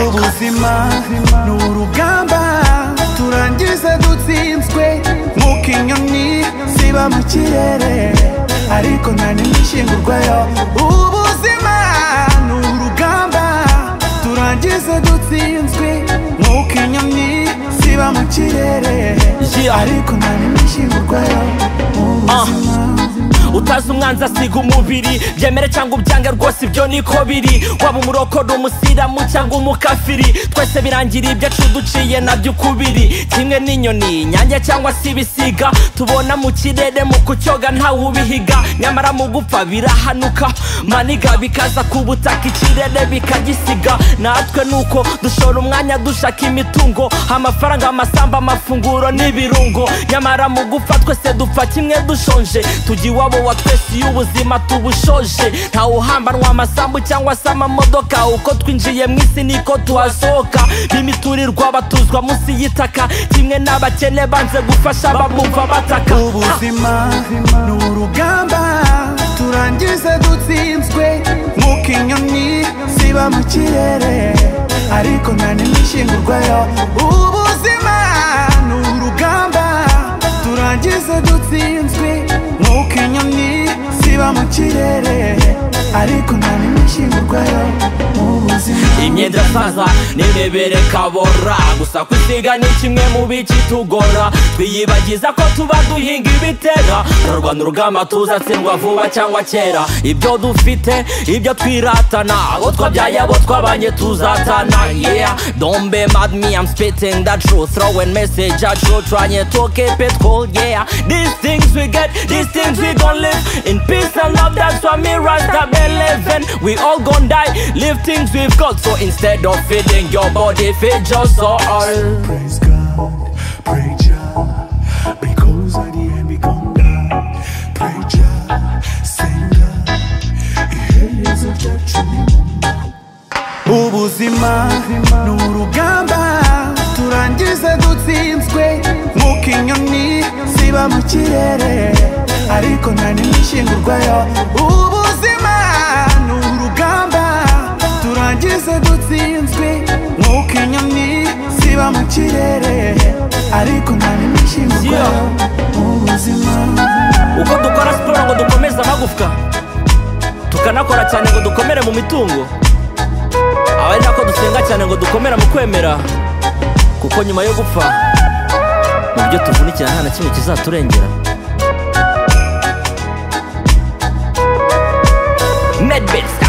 ubuzima ni urugamba turangize dutsinzwe nk'uko inyoni ziba mu kirere ariko nta n'imishingurwayo ubuzima ni urugamba turangize dutsinzwe nk'uko inyoni ziba mu kirere ariko nta n'imishingurwayo ubuzima utazi umwanzi asiga umubiri byemere cyangwa ubyange rwose ibyo niko biri waba umurokore umusiramu cyangwa umukafiri twese birangira ibyo acuduciye nabyo ukubiri kimwe n'inyoni nyange cyangwa se ibisiga tubona mu kirere mu kucyoga ntawe ubihiga nyamara mu gupfa birahanuka maniga bikaza ku butaka ikirere bikagisiga natwe nuko dushora umwanya dushaka imitungo amafaranga amasamba amafunguro n'ibirungo nyamara mu gupfa twese dupfa kimwe dushonje tugiye iwabo wa twese iyo ubuzima tubushoje ntawuhambanwa amasambu cyangwa se amamodoka uko twinjiye mu isi niko tuhasohoka b'imiturirwa batuzwa munsi y'itaka kimwe n'abakene banze gufasha abamumva bataka ubuzima ni urugamba turangize dutsinzwe nk'uko inyoni ziba mu kirere ariko nta n'imishingurwayo ubuzima ni urugamba turangize dutsinzwe nk'uko inyoni ziba mu kirere ariko nta n'imishingurwayo ubuzima imyenda saza n'imibere kabora gusa kwisiga ni kimwe mu bicitugora twiyibagiza ko tuba duhinga ibitera turarwana urugamba tuzatsindwa vuba cyangwa kera ibyo dufite ibyo twiratana abo twabyaye abo twabanye tuzatana yeah don't be mad me I'm spitting that truth throwing message at you trying to keep it cool yeah these things we get these things we gon' live in peace and love that's why me rasta been living we all gon' die live things we've got so instead of feeding your body feed your soul Praise God, pray Jah, because at the end we come down. Pray Jah, sing God, he is a judge to me. ubuzima ni urugamba turangize dutsinzwe nk'uko inyoni ziba mu kirere ariko nta n'imishingurwayo ubuzima ni urugamba turangize dutsinzwe nk'uko inyoni ziba mu kirere ariko nta n'imishingurwayo ubuzima uko dukora siporo ngo dukomeze amagufwa tukanakora cyane ngo dukomere mu mitungo aba ari nako dusenga cyane ngo dukomere mu kwemera kuko nyuma yo gupfa mu byo tuvunikira nta na kimwe kizaturengera medbits